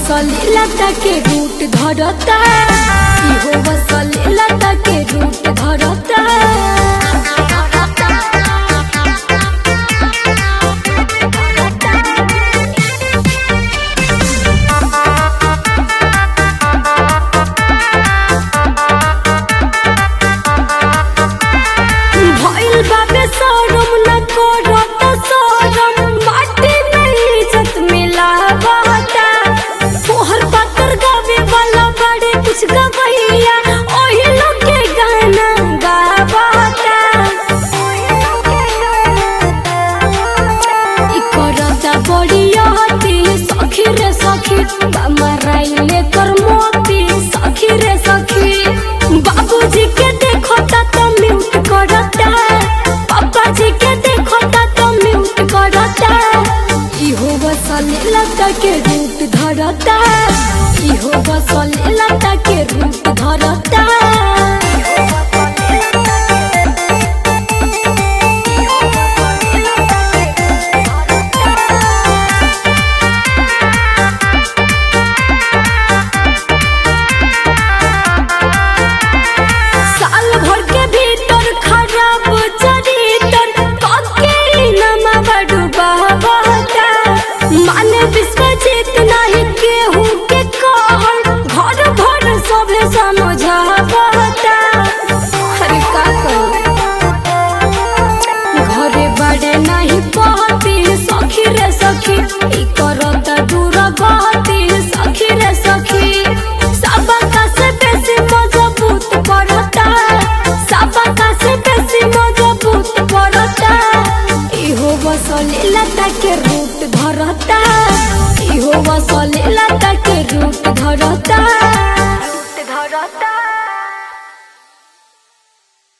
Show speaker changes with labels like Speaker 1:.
Speaker 1: वसलीलता के रूट धरता इहो वसलीलता के रूट धरता भइल बाबे शरम न करत शरम माटी में इज्जत मिलावता तोहर पातर गावे वाला बड़े कुछ गवैया ओही लोग के गाना गावता इ करता बड़िया हती सखी रे सखी माराइले कर मोती सखी रे सखी बाबूजी के देखता तो म्यूट करता पापा जी के देखता तो म्यूट करता इहो बसले लता के रूट धरता इहो बसले लता के रूट धरता साल भर के भीतर खराब चरितर पक्के नमा बड़ू बहता माने विश्वजीत नहीं केहू के कहल घर भर सभे समझावता अरे का करूं घरे बड़े नहीं पहती सखी रे सखी ई करत दूर गहती सखी रे सखी सबका से बेसी मजबूत करता सबका से बेसी मजबूत करता इहो बसले लता के रूट धरता